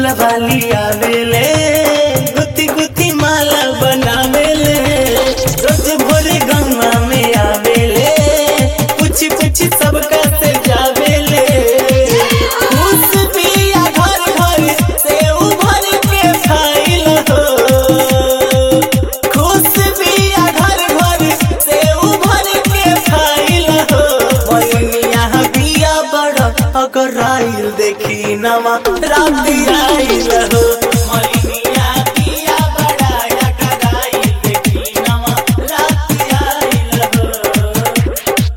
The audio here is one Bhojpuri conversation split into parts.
फूलवा लियावेले गुती गुती माला बनावेले रोज भोरे गंगा में आवेले पूछ पूछ सबका से जावेले खुश बिया घर घर से उभर के खाइल हो खुश बिया घर घर से उभर के खाइल हो मैया बिया बड़ अगर आइल देखी नमा रात आइल हो मैया बिया बड़ा अगर आइल देखी नमा रात आइल हो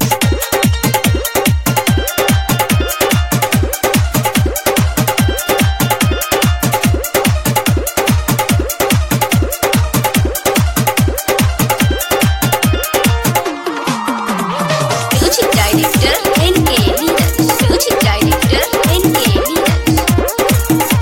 Music Director NK Neeraj. Music Director NK Neeraj.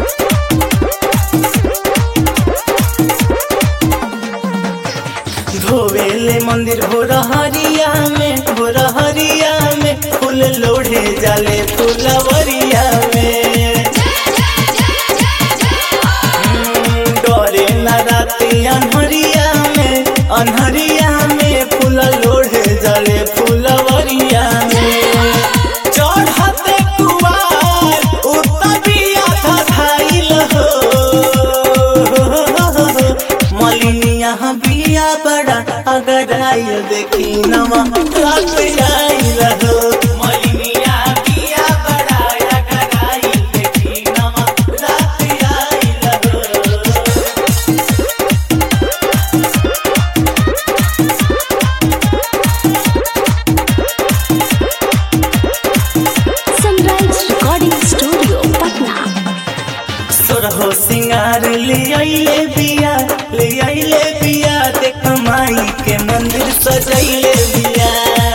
धोवेले मंदिर हो रहरिया में हो रहरिया में फूल लोढ़े जाले फुलवरिया में हम्म, डरे न राती अनहरिया में अनहरिया में फूल लोढ़े जाले फुलवरिया में चढ़ते कुवार उतबिया धधाइल हो मलिनिया बिया बड़ा अगर आइल देखी नमा रात आइल हो मलिनिया बिया बड़ा अगर आइल देखी नमा रात आइल हो Sunrise Recording Studio, Patna. सोरहो सिंगार ले आइले बिया ले आइले बिया देख माई के मंदिर सजैले बिया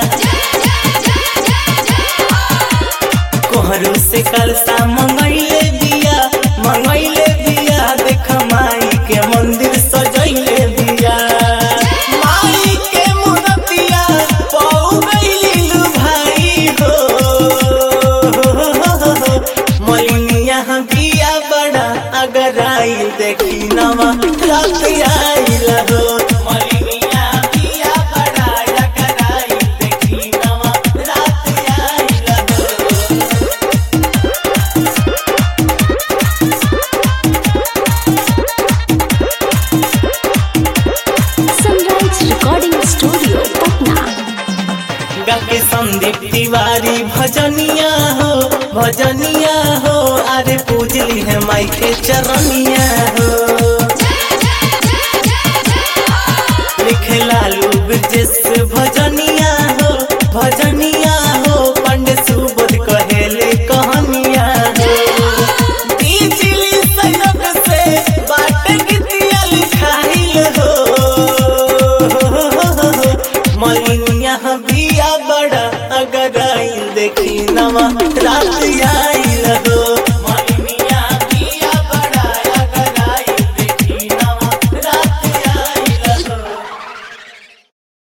कोहरू से कलसा मंगैले बिया मंगैले बिया देख माई के मंदिर सजैले बिया माई के मूर्तिया पौ गइली लु भाई हो मलिनिया बिया बड़ा अगर आई देखी नवा रात आइल हो मलिनिया बिया बड़ा अगर आई देखी नवा रात आइल हो Sunrise Recording Studio, Patna. गाके संदीप तिवारी भजनिया हो भजनिया हो अरे पूजली है माई के चरनिया हो लिखे लालू ब्रजेश भजनिया हो भजनिया हो पंडित सुबोध कहेले कहानिया हो बिजली सनक से बाट गीतिया लिखाइल हो मलिनिया बिया बड़ा अगर आइल देखी नवा रात